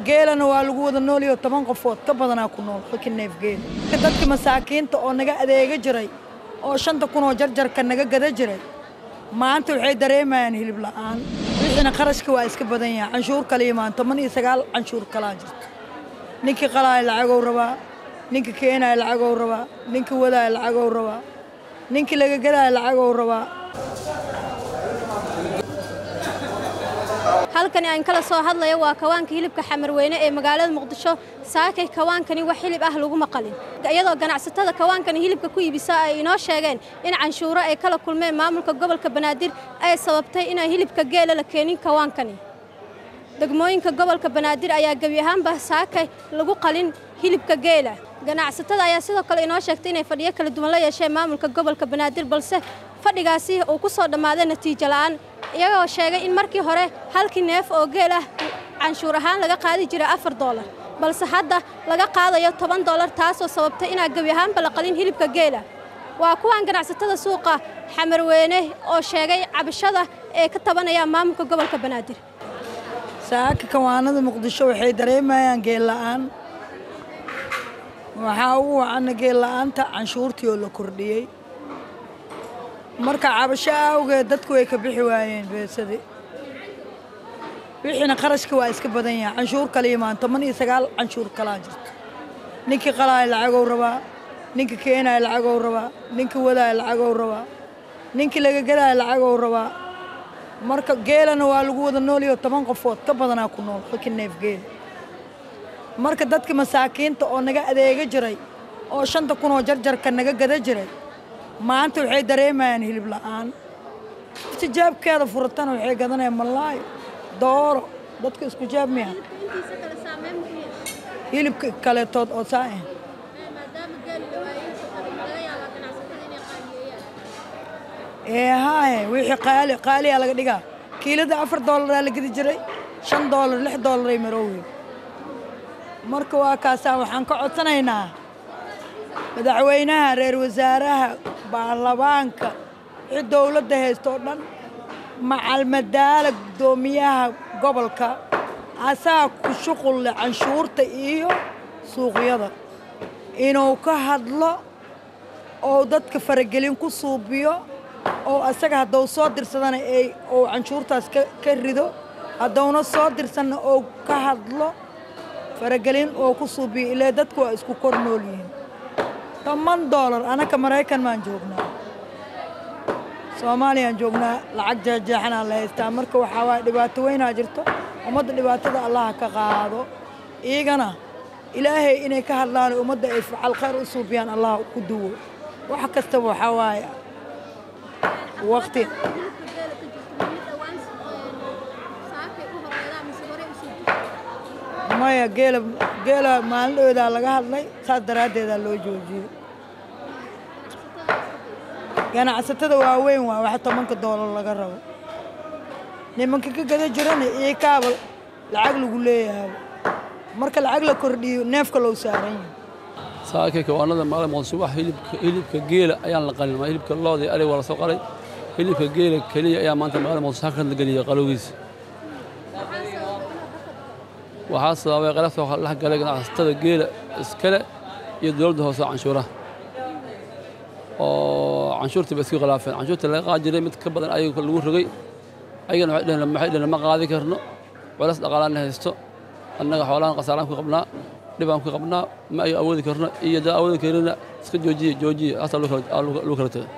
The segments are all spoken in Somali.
geelana waa lagu wada noolyaho toban qofood ka badanaa ku nool halkii neef geel dadka masaakiinta oo naga adeega jiray oo shanta kun oo jarjarka naga gada jiray maanta waxay dareemayaan hilib la'aan wixiina qarashka waa iska badan yahay canshuur kala imaan toban iyo sagaal canshuur kalaa jirto ninkii qalaaya lacagow rabaa ninka keenaya lacagow rabaa ninka wadaaya lacagow rabaa ninkii laga gadaya lacagow rabaa halkani aan kala soo hadlaya waa kawaanka hilibka xamarweyne ee magaalada muqdisho saakay kawaankani wax hilib ah laguma qalin iyadoo ganacsatada kawaankani hilibka ku iibisa ay inoo sheegeen in canshuuro ay kala kulmeen maamulka gobolka banaadir ay sababtay inaan hilibka geela la keenin kawaankani degmooyinka gobolka banaadir ayaa gebi ahaanba saakay lagu qalin hilibka geela ganacsatada ayaa sidoo kale inoo sheegtay inay fadhiyo kala duwan la yeesheen maamulka gobolka banaadir balse fadhigaasi uu ku soo dhammaaday natiijo la'aan iyagoo sheegay in markii hore halkii neef oo geel ah canshuur ahaan laga qaadi jiray afar doolar balse hadda laga qaadayo toban doolar taasoo sababtay inaa gebi ahaanba la qalin hilibka geela waa kuwan ganacsatada suuqa xamarweyne oo sheegay cabashada ee ka tabanayaan maamulka gobolka banaadir saaka kawaanada muqdisho waxay dareemayaan geel la'aan waxaa ugu wacana geel la'aanta canshuurtii oo la kordhiyey marka cabasho awgeed dadku way ka bixi waayeen beesadii wixiina qarashka waa iska badan yahay canshuur kala imaan toban iyo sagaal canshuur kalaa jirto ninkii qalaaya lacagow rabaa ninka keenaya lacagow rabaa ninka wadaaya lacagow rabaa ninkii laga gadaya lacagow rabaa marka geelana waa lagu wada noolyaho toban qofood ka badanaa ku nool halkii neef geel marka dadka masaakiinta oo naga adeega jiray oo shanta kun oo jarjarka naga gada jiray maanta waxay dareemayaan hilib la'aan tijaabkeeda furatana waxay gadanayaan malaayo dooro dadka isku jaab miya hilibka kaleetood oo saa ah ee haaye wixii qaali qaaliyaa laga dhigaa kiilada afar doolaraa la gedi jiray shan doolar lix doolaray marowey marka waa kaasaa waxaan ka codsanaynaa madaxweynaha reer wasaaraha baarlamaanka wixii dowladda haysta oo dhan macalmadaala guddoomiyaha gobolka asaa ku shuqul leh canshuurta iyo suuqyada inuu ka hadlo oo dadka faragelin ku suubiyo oo asaga hadduu soo dirsadana ay uu canshuurtaas ka rido hadduuna soo dirsanna oo ka hadlo faragelin oo ku suubiyo ilaa dadku waa isku kor nool yihiin toban doolar anaka maraykan maan joognaa soomaaliyaan joognaa lacag jeexjeexanaa la haystaa marka waxaa waaya dhibaato weynaa jirto ummadda dhibaatada allaha ka qaado iyagana ilaahay inay ka hadlaan ummadda ay facal khayr u suubiyaan allah ku duwo wax kastaba waxaa waaya waqti maya geela geela maalindhoodaa laga hadlay saas daraaddeedaa loo joojiyey ganacsatada waaweyn waa wax tobanka doolar laga rabo nimanka ka gada jirana iyo kaaba lacag lagu leeyahay marka lacag la kordhiyo neefka loo saaran yahay saakay kawaanada maalin muqdisho wax hilibka hilibka geela ayaan la qalin hilibka looda iyo ariga waa la soo qalay hilibka geela keliya ayaa maanta maalin muqdisho halkan la geliyay qalowgiisa waxaa sababay qalabta dhex galay ganacsatada geela iskale iyo dowladda hoose canshuuraha oo canshuurtii ba isku khilaafeen canshuurta laga qaadi jiray mid ka badan ayaga lagu rogay ayagana waxay dhaheen maxay dhaheen ma qaadi karno culays dhaqaalaana haysto annaga xoolaan khasaaraan ku qabnaa dhibaan ku qabnaa ma ay awoodi karno iyo daa awoodi karina iska joojiye joojiye haasaa lagu kala tegay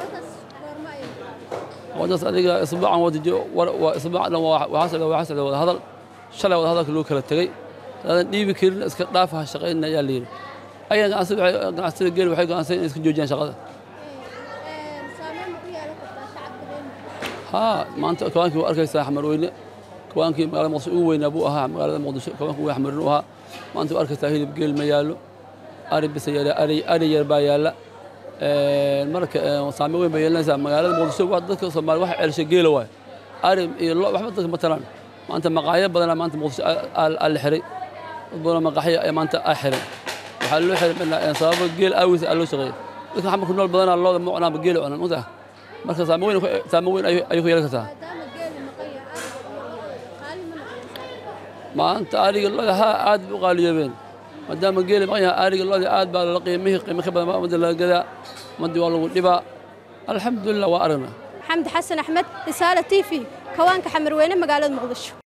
wadaas adiga isbuucan waa isbuucan dhan waxaa socda wada hadal shalay wada hadalka loo kala tegey aadan dhiibi karin iska dhaafa ha shaqaynina ayaa la yidhi ayagana ganacsatada geel waxay go'aansan inay iska joojiyaan shaqada haa maanta kawaankii waa arkaysaa xamarweyne kawaankii magaalada muqdisho ugu weynaa buu ahaa magaalada muqdisho kawaanka ugu xamarweyne u ahaa maanta waa arkaysaa hilib geel ma yaallo ari bisa yaala ari ari yar baa yaalla marka saame weyn bay yeelanaysaa magaalada muqdisho dadka soomaali waxa ceelshay geela waayo ari iyo lo waxba dadka ma talaan maanta maqaayo badanaa maanta muqdisho aa la xiray dad badanoo maqaaxyo ayaa maanta aa xiray waxaa loo xiray sababo geel aawiis aa loo shaqeeyey dadka xamarku nool badanaa looda ma cunaanba geela cunan mugtaa marka saamo weyn saamo weyn ayay ku yeelan kartaa maanta ariga loda haa aad bay u qaaliyoobeen maadaama geeli maqan yahay ariga loda aad baa lala qiimihii qiimo ka badan baa ummadda laga gadaa ummaddii waa lagu dhibaa alxamdulilah waa aragnaa xamdi xasan axmed risaale t v kawaanka xamarweyne magaalada muqdisho